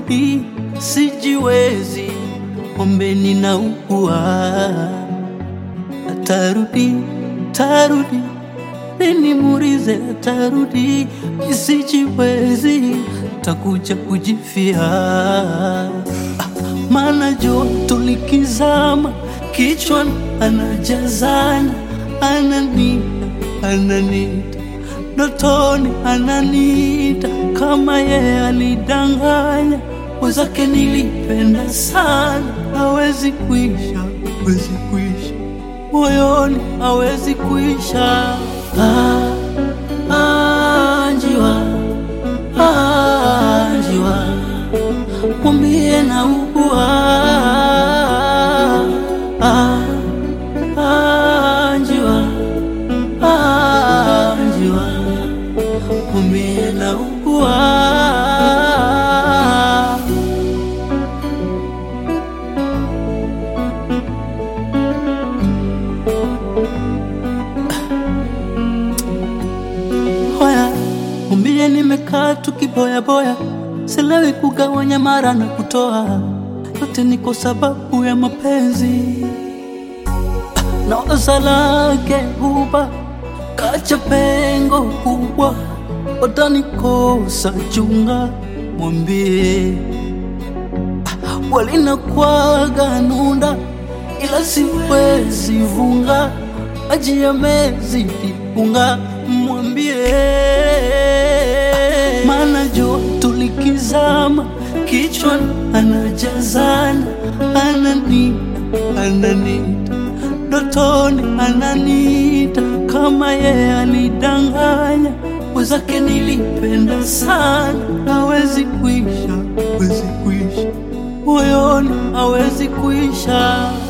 atarudi, sijiwezi, ombeni na ukua, atarudi, atarudi, nimuulize atarudi, sijiwezi, takuja kujifia, ah, maana joto likizama kichwani anajazana, ananita, ananita dotoni ananita kama yeye alidanganya wenzake, nilipenda sana, hawezi kuisha, hawezi kuisha moyoni, hawezi kuisha. Ah, ah, njiwa, ah, njiwa, mwambie na ugua ah, ah, njiwa, ah, njiwa mwambie na ugua Hoya, mwambie nimekaa tu kiboyaboya, silewi kugawanya mara na kutoa, yote ni kwa sababu ya mapenzi na waza lake huba kacha pengo kubwa, watanikosa chunga, mwambie walinakwaga nunda, ila siwezi vunga, maji yamezidi unga, mwambie maana joto likizama kichwani anajazana, ananita, ananita dotoni ananita kama yeye alidanganya wenzake, nilipenda sana, hawezi kuisha, hawezi kuisha moyoni, hawezi kuisha.